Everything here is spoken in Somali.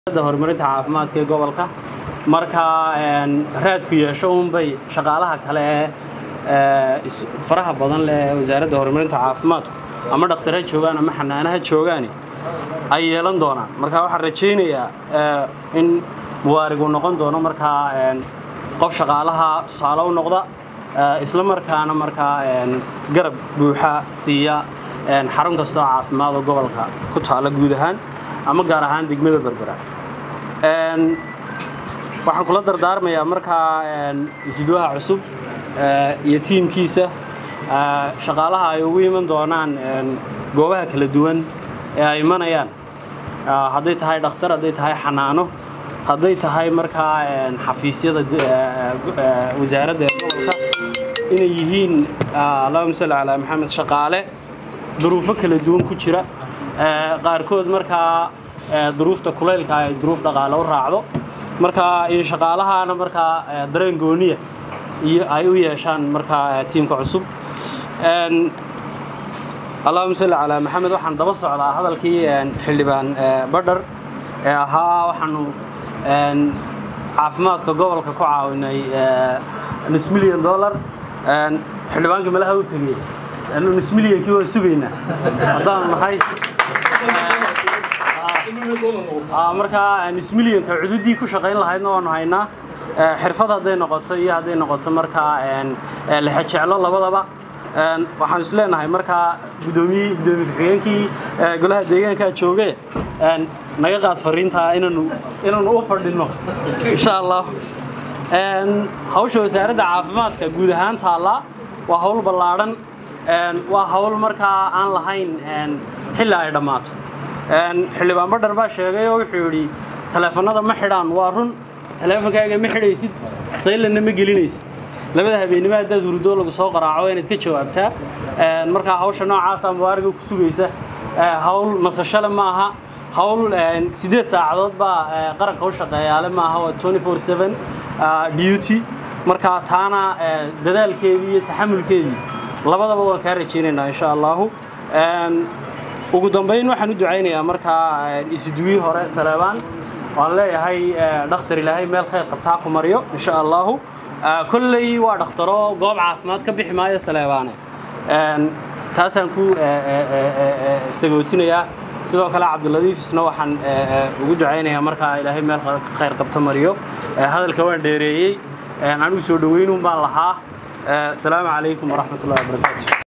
horumarinta caafimaadka ee gobolka marka raadku yeesho unbay shaqaalaha kale ee faraha badan leh ee wasaaradda horumarinta caafimaadku ama dhakhtar ha joogaan ama xanaano ha joogaani ay yeelan doonaan marka waxaan rajaynayaa in muwaarigu noqon doono markaa qof shaqaalaha tusaale u noqda isla markaana markaa garab buuxa siiya xarun kastoo caafimaad oo gobolka ku taala guud ahaan ama gaar ahaan degmada berbera waxaan kula dardaarmayaa markaa isduwaha cusub iyo tiimkiisa shaqaalaha ay ugu iman doonaan goobaha kala duwan ee ay imanayaan hadday tahay dhakhtar hadday tahay xanaano hadday tahay markaa xafiisyada wasaaradda ee gobolka inay yihiin allahuma salli calaa maxamed shaqaale duruufo kala duwan ku jira qaarkood markaa duruufta kulaylka ay duruuf dhaqaale u raacdo marka in shaqaalahaana markaa dareen gooniya iyo ay u yeeshaan markaa tiimka cusub allahuma salli calaa maxamed waxaan daba socdaa hadalkii xildhibaan badhar ee ahaa waxaanu caafimaadka gobolka ku caawinay nus milyan dollar xildhibaankii malaha u tegey nus milyankii waa sugaynaa haddaanu nahay markaa nismilyanka cududii ku shaqayn lahaydna waanu haynaa xirfad hadday noqoto iyo hadday noqoto markaa lexejeclo labadaba waxaan is leenahay markaa gudoomiyii gudoomiye ku-xigeenkii golaha deegaankaa jooge naga qaad fariintaa inaanu inaanu u fadhino insha allah hawsha wasaaradda caafimaadka guud ahaan taallaa waa hawl ballaadhan waa hawl markaa aan lahayn xilli ay dhammaato xildhibaan badhar baa sheegay oo wuxuu yidhi taleefanada ma xidhaan waa run taleefonkaaga ma xidhaysid saylanna ma gelinaysid labada habeennimo haddaad hurudoo lagu soo qaraaco inaad ka jawaabtaa markaa hawsha noocaasa mubaariga ku sugaysa hawl nasashale ma aha hawl siddeed saacadood baa qaranka u shaqeeyaale ma aha waa duty markaa taana dadaalkeedii iyo taxamulkeedii labadaba waan kaa rajaynaynaa insha allahu ugu dambayn waxaan u ducaynayaa markaa isuduwii hore saleebaan waan leeyahay dhakhtar ilaahay meel khayr qabtaa ku maryo insha allahu kolley waa dhakhtaro goob caafimaad ka bixi maayo saleebaane taasaan ku sagootinayaa sidoo kale cabdiladiifisna waxaan ugu ducaynayaa markaa ilaahay meel khayr qabta mariyo hadalka waan dheereeyey anigu soo dhoweynuun baan lahaa asalaamu calaykum waraxmat ullahi wabarakaatu